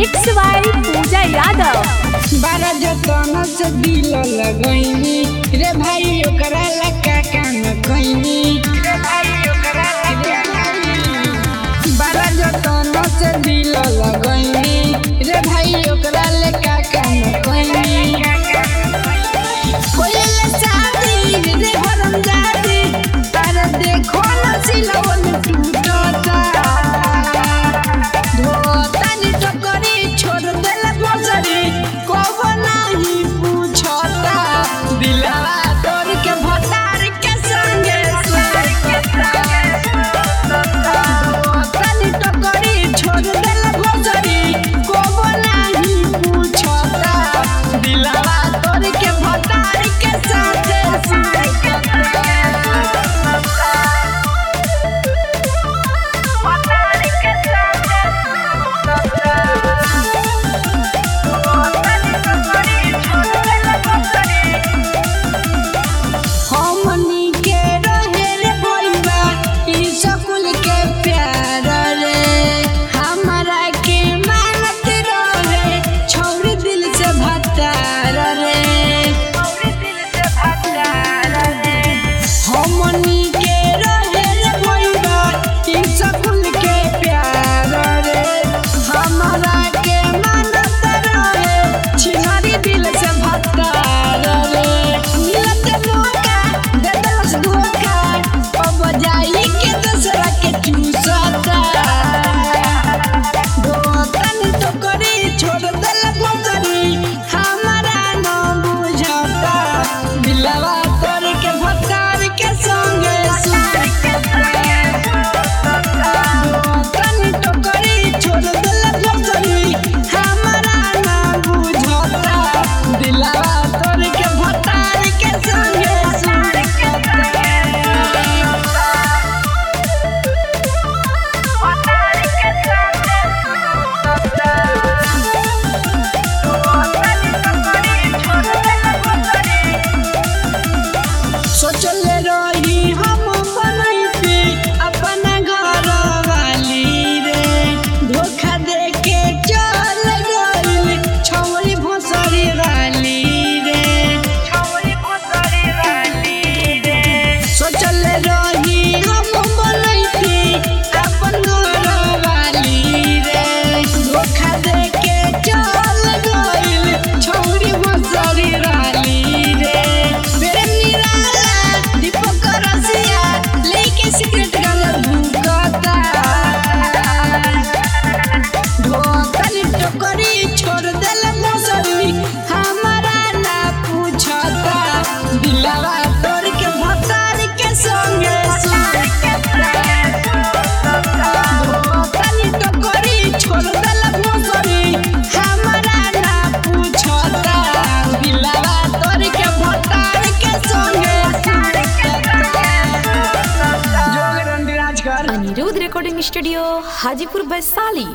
mix by पूजा यादव बारह जतन से दिल लगैनी रे भाई ओकरा लका कान कैनी बारह जतन से दिल लगैनी रे भाई ओकरा लका कान कैनी कोयल शादी रे भरम जादी अरे देखो न सिलवन टूटता धोतानी टोकरी छोड़ देले फसरी कबो नहीं पूछता दिलवा तोर के भतार के संगे धोतानी टोकरी छोड़ देले फसरी कबो नहीं पूछता दिलवा तोर के भतार के साथे हमनी के रहे रे भइबा ई स्कूल के प्यार रे हमरा के मानत रहे छोड़ दिल से भतार रे हमनी के रहे रे भइबा ई स्कूल के प्यार रे हमरा के मानत रहे छिनारी दिल से भतार रे मिलत मौका दे दलस धोखा अब जाई के दूसरा के चूसता धोतन टोकरी छोड़ देल फसरी हमरा न बुझता दिलवा तोर के भतार के संगे धोतन टोकरी छोड़ देल फसरी हमरा न बुझता दिलवा तोर के भतार के संगे सोचल रही हम बनैती अपना घर वाली रे धोखा दे के चल गइल छौरी भोसरी वाली रे सोचल रही हम बनैती अपन घर वाली रे धोखा दे के चल गइल छौरी भोसरी वाली रे मेरे निराला दीपक रसिया लेके सिगरेट गल भूकता ढोतल टोकरी छोड़ देल मौसरी हमारा ना पूछता दिलवा तोड़ के भतार के संगे ढोतल टोकरी छोड़ देल मौसरी हमारा ना पूछता दिलवा तोड़ के भतार के संगे अनिरुद्ध रिकॉर्डिंग स्टूडियो हाजीपुर वैशाली